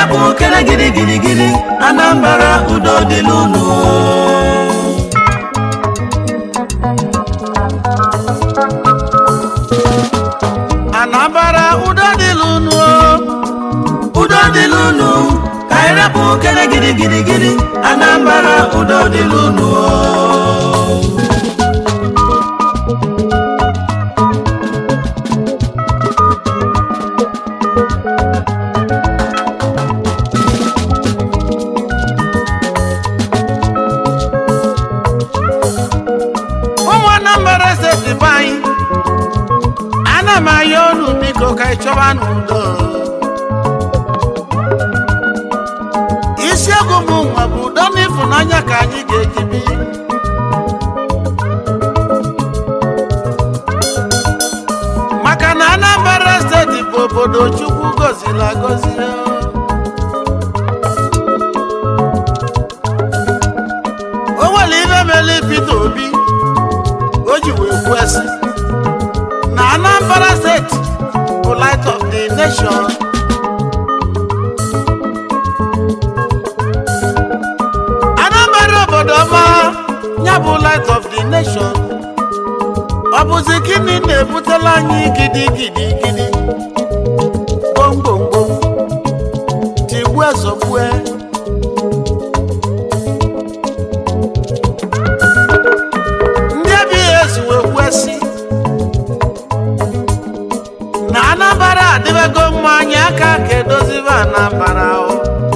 rapụ kere gịrị gịrị gịrị anambra udo dịlụ unu anambra udo dịlụ unu udo dịlụ unu ka anyị rapụ kere gịrị gịrị gịrị anambra udo dịlụ unu ụmụ anambra steeti be anyị ana m ayọ unu biko ka ị chọba n'udo isiokwu m nwa bụ udo na ịfụnanya ka anyị ga-eji bi maka na anambra steeti bụ obodo chukwu goziri agozi o nwere ibe mere Peter Obi o ji wee kwesị na Anambra steeti bụ light of the nation Anambra obodo ọma ya bụ light of the nation ọ bụzi gịnị na-ebutela anyị gidi gidi gidi gbomgbomgbom tigbue zọgbue ndị ABS wee kwesị na Anambra adịbego mma anyị aka ka edozibe Anambra o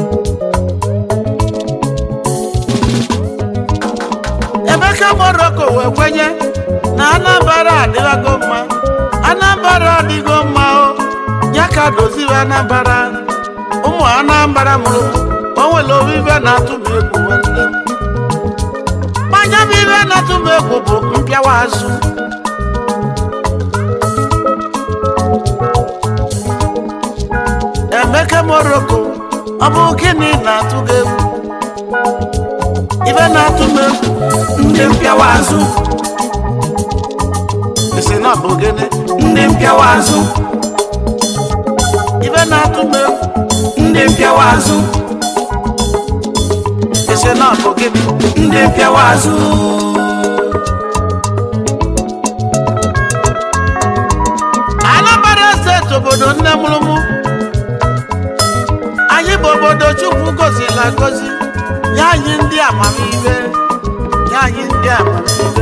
Emeka Morocco wee kwenye na Anambra adịbago mma Anambra adịgo mma o ya ka dozibe Anambra ụmụ Anambra mụrụ o nwere obibe na-atụ m egwu nwanne m mmanya bụ ibe na-atụ m egwu bụ mpịawa azụ Emeka Morocco ọ bụ gịnị na-atụ gị egwu ibe na-atụ m egwu ndị mpịawa azụ isi na ọ bụ gịnị ndị mpịawa azụ ibe na-atụ m egwu ndị mpịawa azụ isi na ọ bụ gịnị ndị mpịawa azụ Anambra steeti obodo nne mụrụ mụ anyị bụ obodo Chukwu goziri agozi nye anyị ndị amamihe nye anyị ndị amamihe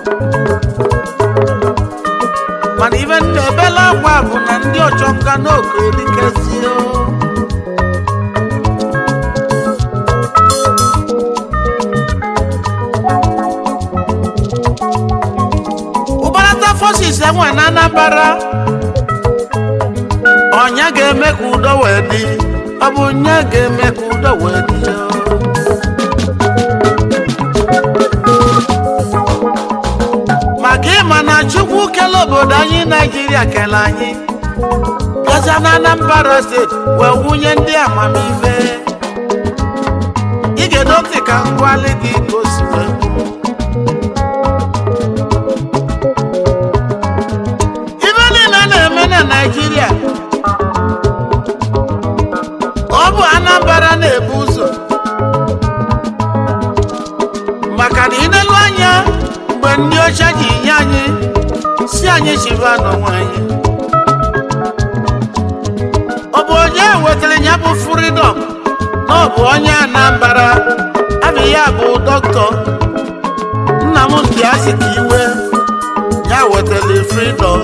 mana ibe nna ebela akwa bụ na ndị ọchọnga n'oge erikezie ụbarata forces enwe na Anambra ọnya ga-eme ka udo wee dị ọ bụ nye ga-eme ka udo wee dị maka ịma na chukwu kele obodo anyị naijiria kele anyị bịaza na Anambra steeti wee wunye ndị amamife ị ga-edo ntị ka ngwali gị ka o si wee kwuo. ibe niile na-eme na naijiria ọ bụ anambra na-ebu ụzọ maka na ịnelu anya mgbe ndị ọcha ji nye anyị si anyị chiba n'onwe anyị ọ bụ onye wetara ya bụ freedom na ọ bụ onye anambra abụ ya bụ dọkịta Nnamdi Azikiwe ya wetara freedom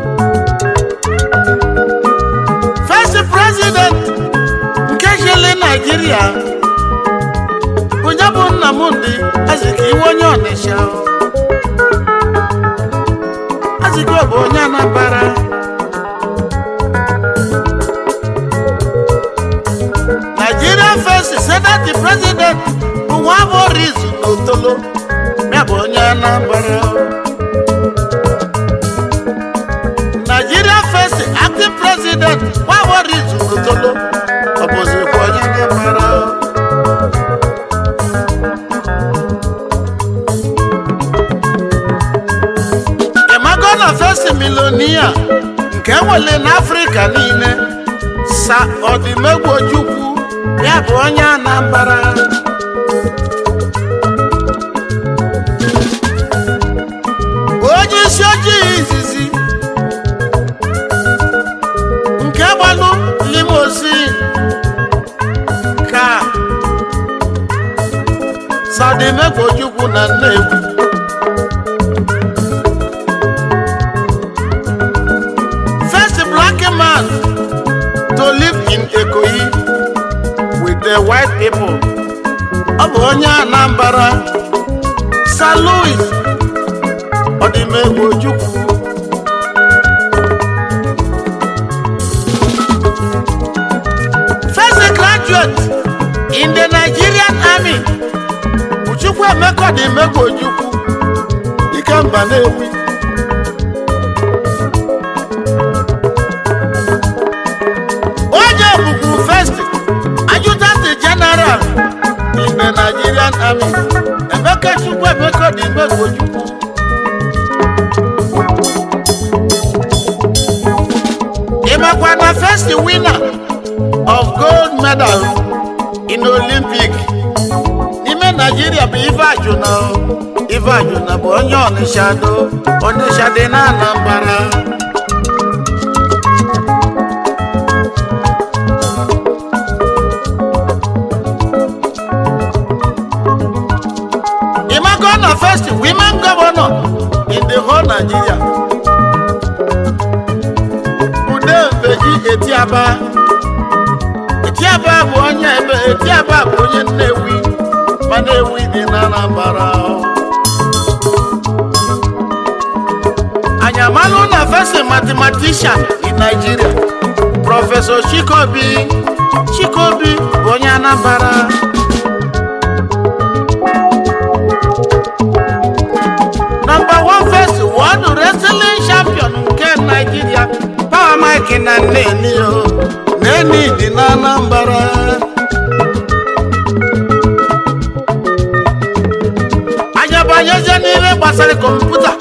first president nke chịrị Naijiria onye bụ Nnamdi Azikiwe onye Ọnịsha Azikiwe bụ onye Anambra Nigeria first senate president bụ nwa Morizu n'Otolo ya bụ onye Anambra Nigeria first acting president nwa Morizu n'Otolo ọ bụzikwa onye Anambra ịmago na first millionaire nke nwere n'Africa niile sa ọdịmegwu Ojukwu ya bụ onye anambra onye isi ojii izizi nke gbalụ limosin ka sadimekojukwu na nnewi first black man to live in Ikoyi with the white people. Ọ bụ onye Anambra, Sir Louis Odimegwu Ojukwu. First graduate in the Nigerian Army, Ojukwu Emeka Odimegwu Ojukwu, Ikemba Nnewi. onye bụkwu first adjutant general in the nigerian army emeka chukwu emeka dị mmegbu ojukwu ịmakwa na first winner of gold medal in olympic n'ime naijiria bụ ife ajụna ife ajụna bụ onye ọnịsha do ọnịsha dị na anambra Imako na first women governor in the whole Nigeria. Ude Mbeji Etiaba. Etiaba bụ onye ebe Etiaba bụ onye Nnewi ma Nnewi dị na Anambra. Anyị amalụ na first mathematician in Nigeria. Professor Chikobi Chikobi bụ onye Anambra. Number one first world wrestling champion nke Nigeria Power Mike na Nneni o Nneni dị na Anambra anyabanyeze n'ihe gbasara kọmputa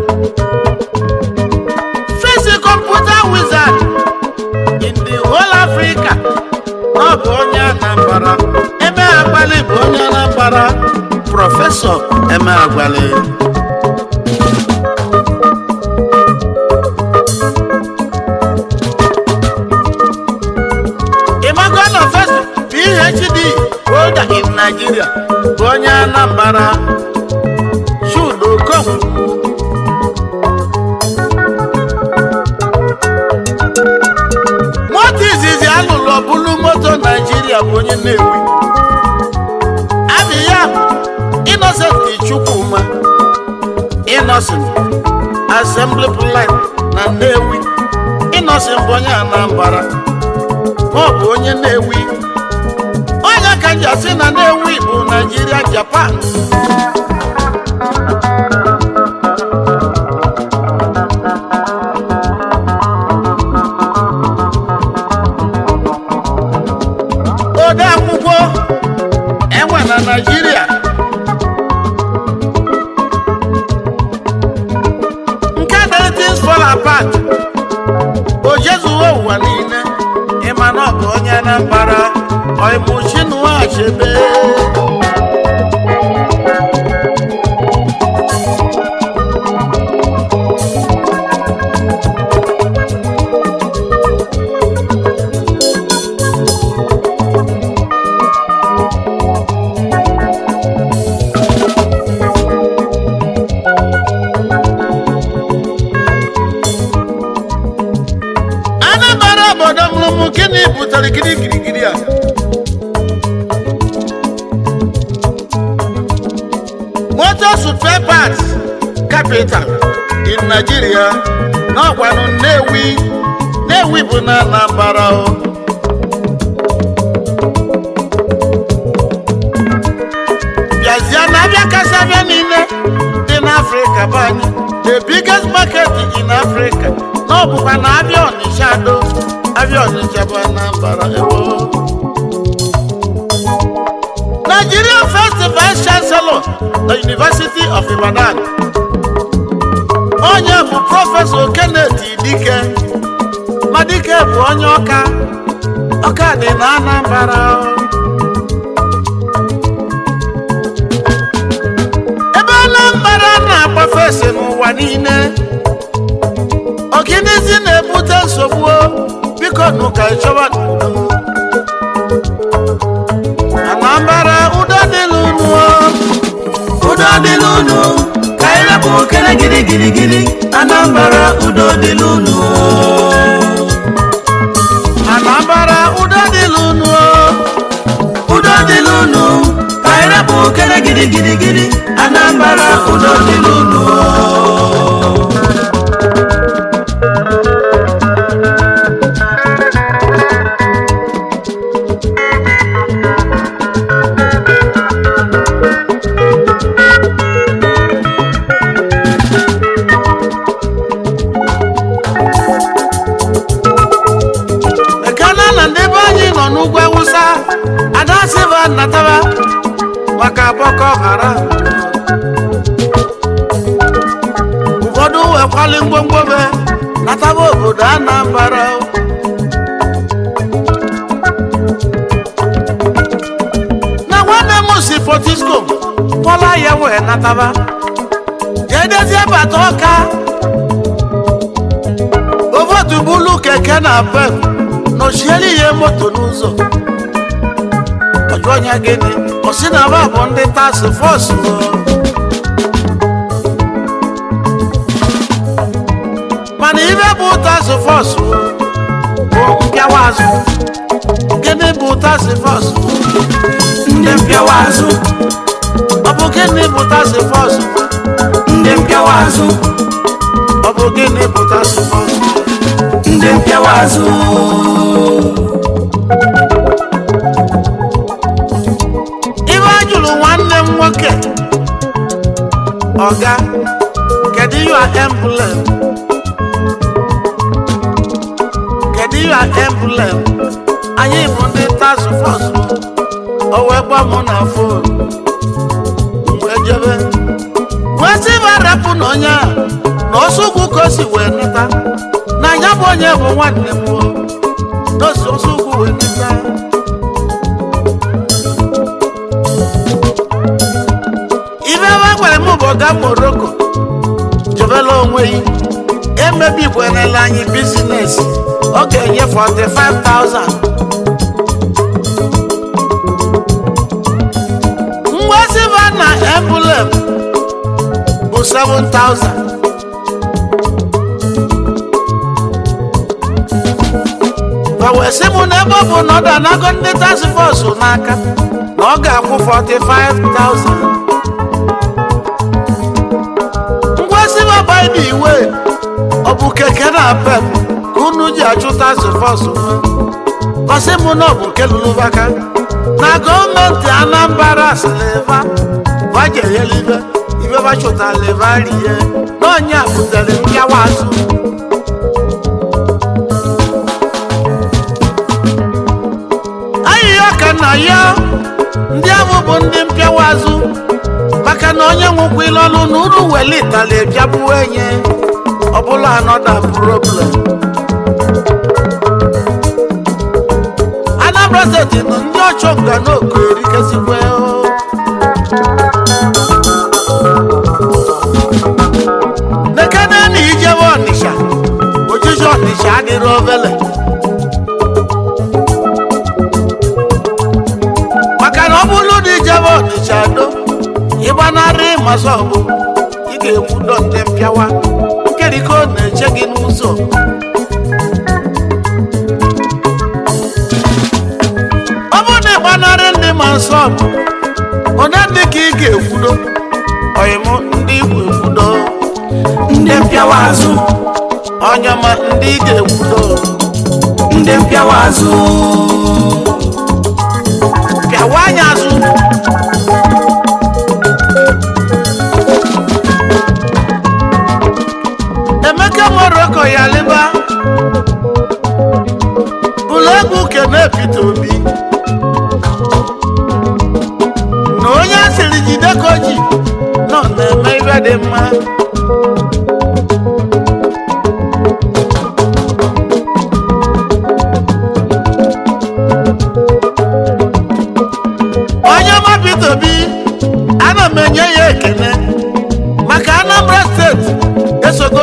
first kọmputa wizard in the whole Africa ọ bụ onye Anambra eme agbali bụ onye Anambra prọfesọ eme agbali Imago na first PhD holder in Nigeria bụ onye Anambra Chudo Okonkwo moto izizi alụlụ ọbụlụ moto Nigeria bụ onye Nnewi abị ya Innocent Chukwuma Innocent Assembly Plant na Nnewi Innocent bụ onye Anambra ọ bụ onye na-ewi onye ka nji asị na na-ewi bụ naijiria japan ode akwụkwọ enwe na naijiria nke dere things fall apart o jezuo ụwa niile ịma na ọ bụ onye Anambra oimuchinua achebe Anambra obodo mụrụmụ gịnị butere gịrị girigiri a motor spare parts capital in Nigeria n'ọgwanụ Nnewi Nnewi bụ na Anambra o bịazie na abịa kasị abịa niile dị n'Africa bụ anyị the biggest market in Africa na ọ bụkwa na abịa Ọnịsha do abịa Ọnịsha bụ Anambra ewo Nigeria first vice chancellor the University of Ibadan onye bụ prọfesọ Kenneth Dike Madike bụ onye ọka ọka dị na anambra ebe anambra na-agbafe ese n'ụwa niile ọgịnịzi na-ebute nsogbu o? biko nụ ka ịchọba n'udo anambra udo dịlụ unu o. udo dịlụ unu ka anyị rapụ okere gịrị gịrị gịrị anambra udo dịlụ unu anambra udo dịlụ unu o. udo dịlụ unu ka anyị rapụ okere gịrị gịrị gịrị anambra udo dịlụ unu ekene na ndị be anyị nọ n'ugwu awụsa adasiba nataba maka boko haram ụfọdụ wekwali ngwongwo be nataba obodo anambra na nwanne m si potisco kpọla ya wee nataba jedezie bata ọka ovotu bulu keke na pep nọchiere ihe moto n'ụzọ ọjụọ ya gịnị ọsị na ba bụ ndị task force o. mana ibe bụ task force o, bụ mpịawa azụ gịnị bụ task force ndị mpịawa azụ ọ bụ gịnị bụ task force ndị mpịawa azụ ọ bụ gịnị bụ task force ndị mpịawa azụ ibe a jụrụ nwanne m nwoke ọga kedu your emblem kedu your emblem anyị bụ ndị task force o wee gba mụ na fon wee jebe wee sị ba rapụ na onye a na ọsụgwu ka o si wee neta na ya bụ onye bụ nwanne m o na osi ọsụgwu wee neta ibe ebe a gwara m bụ ọga moroko jebela onwe yi emebikwanela anyị bizines ọ ga-enye 45,000 ngwa silva na embulem bụ 7,000 ma wee sị m na ebe ọ bụ na ọ danago ndị task force n'aka na ọ ga-akwụ 45,000 ngwa silva by the way ọ bụ keke na pep ka unu ji achụ task force nwa gosi m na ọ bụ nke lụrụ aka na gọọmenti anambra sịlịva vajeghela ibe ibe bachụtara ebe rie na onye a butere mpịawa azụ ayịya ka na ya ndị ahụ bụ ndị mpịawa azụ maka na onye nwụkwa ilọlụ na uru welitala ebiabuo enye ọbụla anọda problem anambra steeti nọ ndị ọchọnga n'oku erikesikwe nekene na ijebe ọnịsha ojiji ọnịsha adịrị obele maka na ọ bụrụ na ijebe ọnịsha do ịgbanarị masọbụ ị ga-ekwudo ndị mpịawa nkeriko na-eche gị n'ụzọ ọ bụrụ na ịgbanarị ndị ma nsọbụ onye dị ka ị ga-ekwudo ọyịm ndị igwe ekwudo ndị mpịawa azụ onye ma ndị ị ga-ekwudo ndị mpịawa azụ pịawa anya azụ emeka moroko ya lịba bụlụ egwu kene Peter Obi na onye asịrị jide ka o ji nọ na-eme ibe dị mma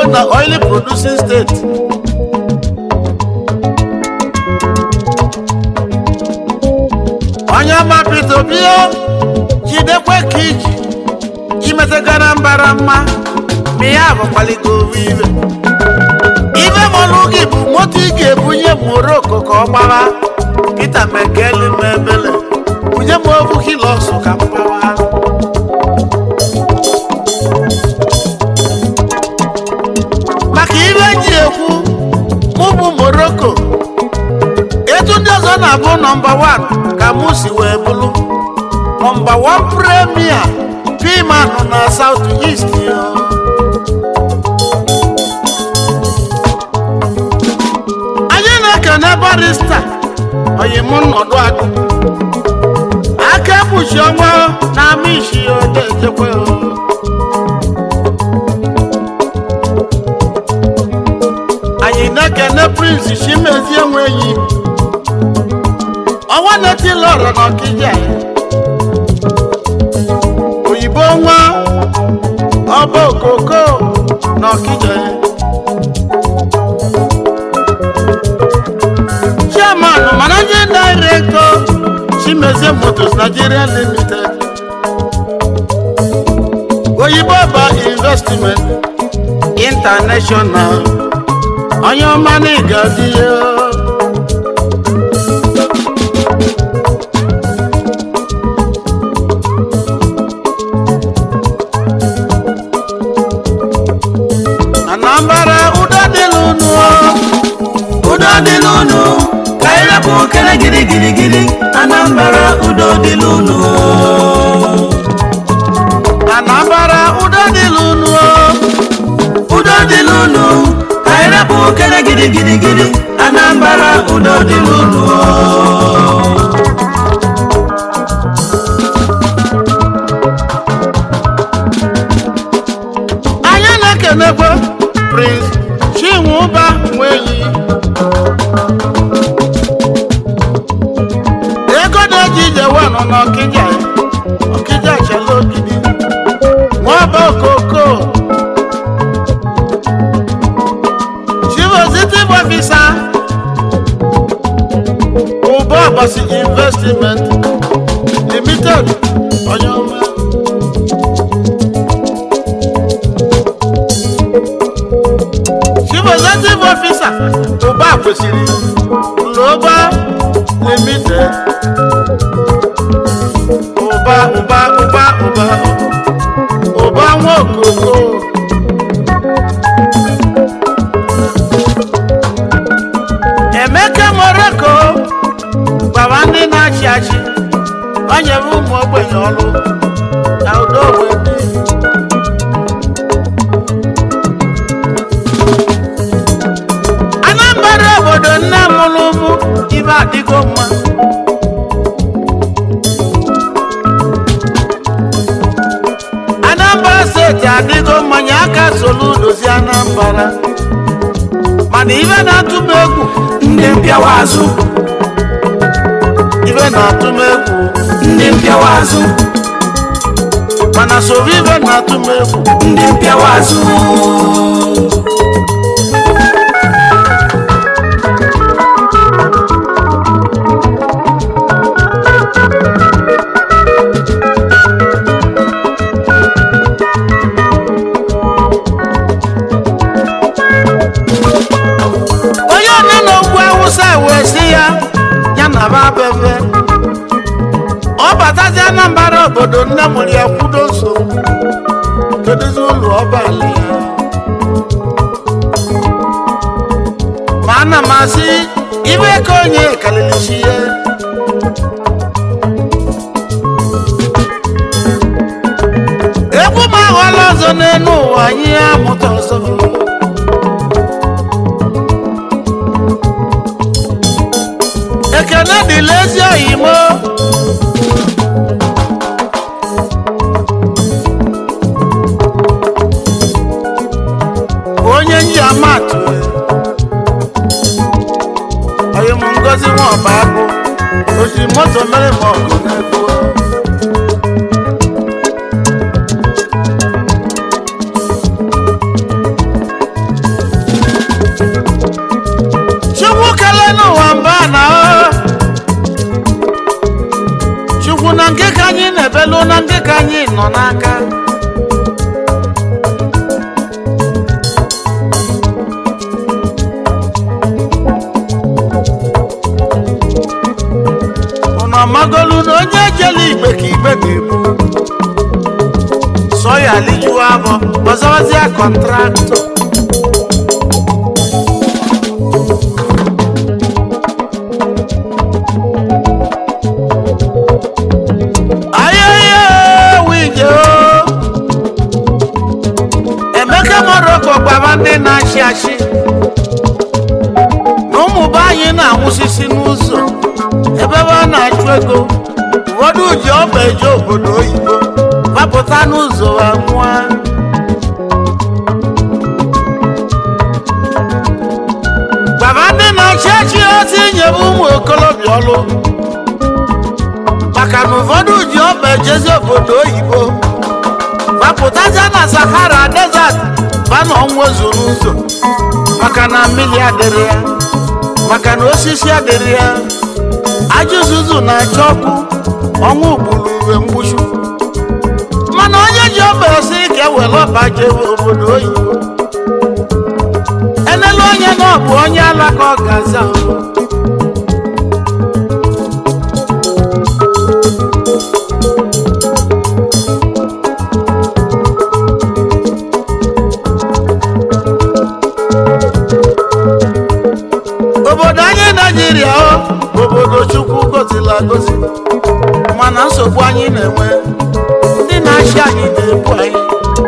na oil producing state onye ọma Peter Obi jidekwe ka iji imetagara mbara mma ma ya bụkwaligo ibe ibe mọlụ gị bụ moto ị ga-ebunye moroko ka ọ gbawa Peter Mekeli mebele bunye m obu hilọsụ ka m gbawa maka ibe ji ekwu mụ bụ moroko etu ndị ọzọ na-abụ nọmba 1 ka mụ si wee bụrụ nọmba 1 premier pimanụ na South East yo. anyị na-ekene barista oyim nnọdụ akụ aka ekpuchi ọnwa na ama isi ya ode echekwa anyị na-ekene prince chimezie nweyi ọnwa na-etila ọrọ n'ọkịja ya oyibo nwa ọba okoko n'ọkịja ya chairman managing director chimezie motors nigeria limited oyibo ba investment international onye ọma na ịga-adị ya anambra ụda dịlụ nụọ udo dị n'ụnụ ka anyị rapụ okere gịrị gịrị gịrị anambra udo dị n'ụnụ anambra ụda dịlụ nụọ udo dị n'ụnụ ka anyị rapụ okere gịrị gịrị gịrị anambra udo dị n'ụnụ anyị na-ekenekwe prince chinwụba nweyi ego na-eji ije wanụ n'ọkịja ọkịja chala ogidi nwaba okoko chief executive officer ụba ọbasi investment limited onye ọma chief executive officer ụba kwesịrị ụlọba limited ụba ụba ụba ụba ụba nwa okoko emeka moroko gbara ndị na-achị achị o nyere ụmụ ogbenye ọrụ na udo wee dị anambra obodo nne mụrụ ụmụ ibe adịgo mma anambra steeti adịgo mmanya aka solu dozi anambra mana ibe na-atụ m egwu ndị mpịawa azụ ibe na-atụ m egwu ndị mpịawa azụ mana soro ibe na-atụ m egwu ndị mpịawa azụ onye ọna na ogwu awụsa wee sị ya ya na ba bebe ọ batazi anambra obodo nne mụrụ ya kwudo nso kedozi ụlọ ọbala ya ma ana m asị ibe ka onye kalili chi ya egwu m aghọla ọzọ n'elu ụwa anyị amụta ọzọ ekene dịla ezi oyimo onye nji amatụ oyim ngozi nwa ọba abụ oji moto mere ma ọgụ na-ebu n'aka unu amagolu na onye ejela igbe ka igbe ga-ebu sọ ya lijuo abọ ọzọwazịa kọntraktọ ayẹyẹ wíjẹ o emeka moroko gbaba ndị na-achị achị na ụmụ be anyị na-anwụsịsị n'ụzọ ebe ebe a na-achụ ego ụfọdụ ji ọba eje obodo oyibo gbapụta n'ụzọ ha nwụọ gbaba ndị na-achị achị ozi nyebe ụmụ okolobịa ọlụ maka na ụfọdụ ji ọba ejezi obodo oyibo gbapụtaja na sahara desert ba na ọnwa zuru ụzọ maka na mmiri adịrị ya maka na osisi adịrị ya ajụzụzụ na-achọ ọkụ ọnwụ gburu uwe mgbuchu mana onye ji ọba esi ka ewere ọba jebe obodo oyibo enelu onye na ọ bụ onye alaka ọ ga-aza obodo anyị naijiria o obodo chukwu gozila agozi mana nsogbu anyị na-enwe ndị na-achị anyị na-ebu anyị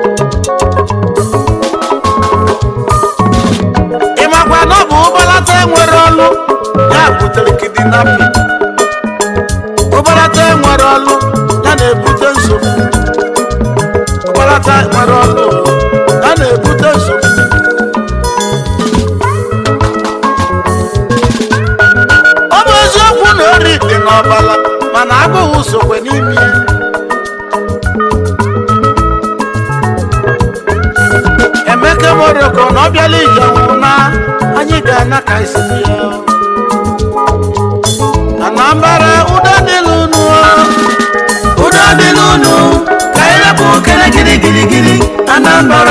ịmakwa na ọ bụ ụbalata enwere ọlụ ya butere kidinapping ụbalata enwere ọlụ ya na-ebute nsogbu ụbalata enwere ọlụ ya na-ebute nsogbu ọ bụ eziokwu na ori dị n'ọbala mana agụghị sokwe n'ime ya emeka moroko na ọ bịala ije nwụ na anyị ga-ana ka isi ya anambara ụda dị n'unu udo dị n'unu ka anyị rapụ kere gịrị gịrị gịrị anambra